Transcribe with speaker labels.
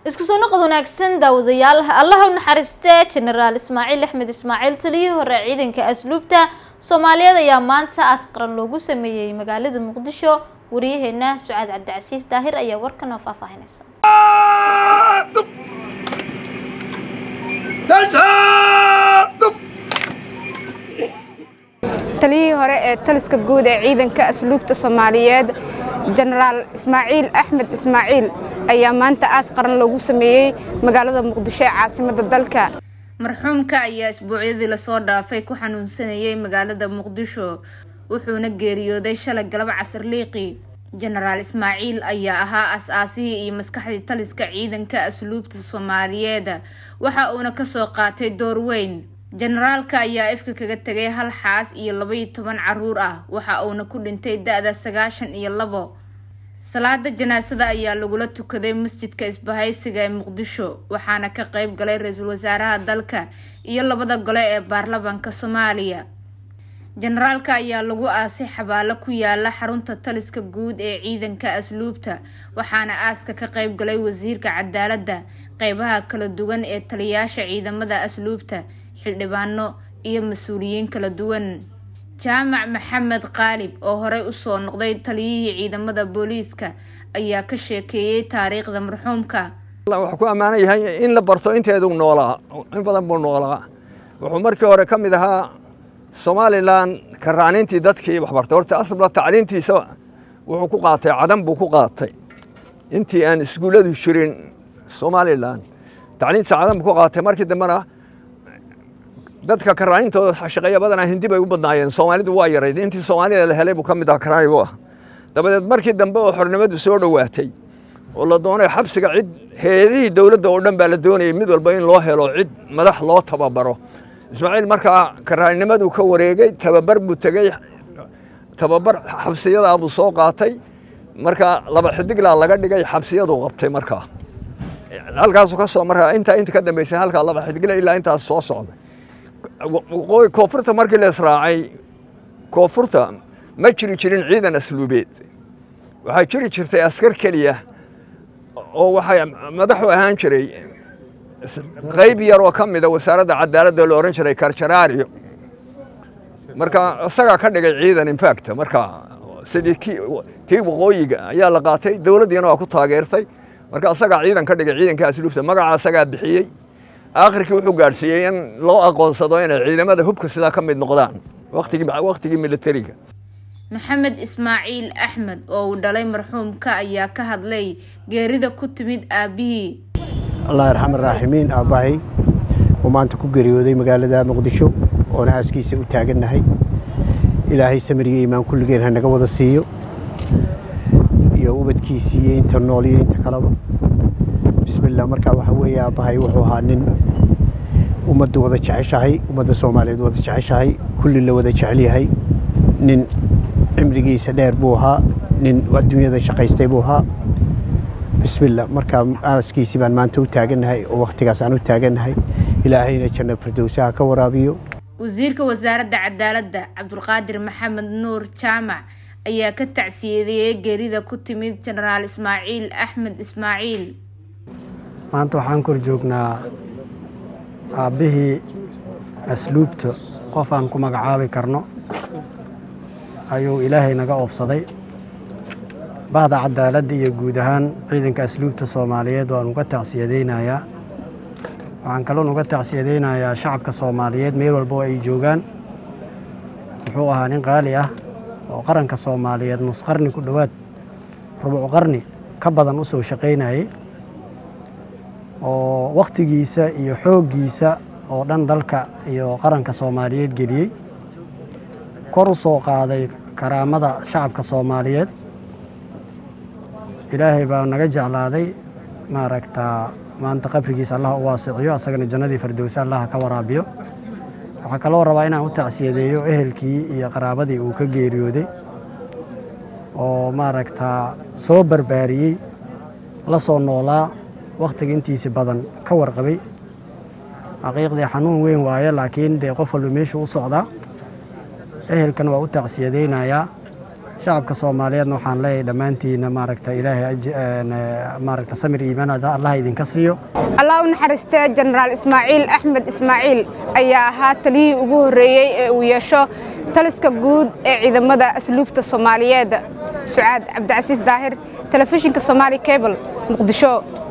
Speaker 1: isku soo noqod wanaagsan daawadayaal allaha u naxariistee jenaraal ismaaciil axmed ismaaciil taliyihii hore ciidanka asluubta soomaaliyeed ayaa maanta aas qaran loogu sameeyey magaalada muqdisho wariyaheena sucaad cabdicasiis daahir ayaa warkan oo faahfaahinaysa
Speaker 2: taliyihii hore ee taliska guud ee ciidanka asluubta soomaaliyeed jenaraal ismaaciil axmed ismaaciil ayaa maanta aas qaran loogu sameeyey magaalada muqdisho ee caasimadda dalka marxuumka ayaa isbuucyadii lasoo dhaafay ku xanuunsanayay magaalada muqdisho wuxuuna geeriyooday shalay galab casar liiqi jenaraal ismaaciil ayaa ahaa as-aasihii iyo maskaxdii taliska ciidanka asluubta soomaaliyeed waxa uuna kasoo qaatay door weyn jenaraalka ayaa ifka kaga tegay hal xaas iyo labaiyo toban caruur ah waxa uuna ku dhintay da-da sagaashan iyo labo salaada janaasada ayaa lagula tukaday masjidka isbahaysiga ee muqdisho waxaana ka qeyb galay ra-iisul wasaaraha dalka iyo labada gole ee baarlamaanka soomaaliya jenaraalka ayaa lagu aasay xabaalo ku yaala xarunta taliska guud ee ciidanka asluubta waxaana aaska ka qeyb galay wasiirka cadaaladda qeybaha kala duwan ee taliyaasha ciidamada asluubta xildhibaano iyo mas-uuliyiin kala duwan jaamac maxamed qaalib oo horey usoo noqday taliyihii ciidamada booliiska ayaa ka sheekeeyey taariikhda marxuumka
Speaker 3: wuxuu ku ammaanan yahay in la barto inteedu noolaa in badan buu noolaa wuxuu markii hore ka mid ahaa somalilan karaanintii dadkii waxbartay horta asla tacliintiisa wuxuu ku qaatay cadan buu ku qaatay intii aan iskuulladu jirin somalilan tacliintiisa cadan buu ku qaatay markii dambena dadka karaanintooda shaqeeya badanaa hindi bay u badnaayeen soomaalidu waa yarayd intii soomaalida la helay buu ka mid aha karaanigu ah dabadeed markii dambe oo xornimadu soo dhowaatay oo la doonay xabsiga cid heedihii dowladda oo dhan baa la doonayay mid walba in loo helo cid madax loo tababaro ismaaciil markaa karaannimaduu ka wareegay tababar buu tegey tababar xabsiyadaa buu soo qaatay markaa laba xidiglaa laga dhigay xabsiyaduu qabtay markaa halkaasuu ka soo markaa intaa inta ka dambeysay halkaa laba xidigle ilaa intaas soo socday koonfurta markii la israacay koonfurta ma jiri jirin ciidan asluubeed waxaa jiri jirtay askar keliya oo waxay madaxu ahaan jiray qayb yar oo ka mida wasaaradda cadaaladda la ohan jiray karjaraario marka isagaa ka dhigay ciidan infacta marka sidii tii waqooyiga ayaa la qaatay dowladdiina waa ku taageertay marka isagaa ciidan ka dhigay ciidanka asluubta magaca isagaa bixiyey aakhirkii wuxuu gaadhsiiyey in loo aqoonsado inay ciidamada hubka sidaa ka mid noqdaan waqtigii militariga
Speaker 2: maxamed ismaaciil axmed oo uu dhalay marxuumka ayaa ka hadlay geerida ku timid aabbihii
Speaker 4: allah arxam araaximiin aabbahay oo maanta ku geeriyooday magaalada muqdisho oona aaskiisa u taagannahay ilaahay samiriga imaan kulligeen ha naga wada siiyo iyo ubadkiisii iyo inta nool iyo inta kaleba bismillah markaa waxa weeye aabbahay wuxuu ahaa nin ummadda wada jeceshahay ummadda soomaaliyeed wada jeceshahay kulli la wada jecel yahay nin cimrigiisa dheer buu ahaa nin adduunyada shaqaystay buu ahaa bismillah markaa aaskiisii baan maanta u taagannahay oo wakhtigaas aan u taagannahay ilaahayna janna firdowsaha ka waraabiyo
Speaker 2: wasiirka wasaaradda cadaaladda cabdulqaadir maxamed nuur jaamac ayaa ka tacsiyeediyey geerida ku timid jenaraal ismaaciil axmed ismaaciil
Speaker 5: maanta waxaan kor joognaa aabbihii asluubta qof aan ku magacaabi karno ayuu ilaahay naga oofsaday bahda cadaaladda iyo guud ahaan ciidanka asluubta soomaaliyeed waan uga tacsiyadaynayaa waxaan kaloon uga tacsiyadaynayaa shacabka soomaaliyeed meel walba oo ay joogaan wuxuu ahaa nin qaali ah oo qaranka soomaaliyeed nus qarni ku dhowaad rubuc qarni ka badan u soo shaqaynayay oo wakhtigiisa iyo xooggiisa oo dhan dalka iyo qaranka soomaaliyeed geliyey kor u soo qaaday karaamada shacabka soomaaliyeed ilaahay baa naga jeclaaday maaragtaa maanta qabrigiisa allah u waasiciyo asagana jannadii fardowsa allaha ka waraabiyo waxaa kaloo rabaa inaan u tacsiyadeeyo ehelkii iyo qaraabadii uu ka geeriyooday oo maaragtaa soo barbaariyey la soo noolaa wakhtiga intiisi badan ka warqabay xaqiiqdii xanuun weyn waaye laakiin dee qof walba meeshuu u socdaa ehelkan waa u tacsiyadaynayaa shacabka soomaaliyeedna waxaan leeyahay dhammaantiina maaragta ilaahay maaragta samir iimaan allah idinka siiyo
Speaker 2: allah u naxariistee jenaraal ismaaciil axmed ismaaciil ayaa ahaa taliyihii ugu horreeyey ee uu yeesho taliska guud ee ciidamada asluubta soomaaliyeed sucaad cabdicasiis daahir telefishinka somaali cable muqdisho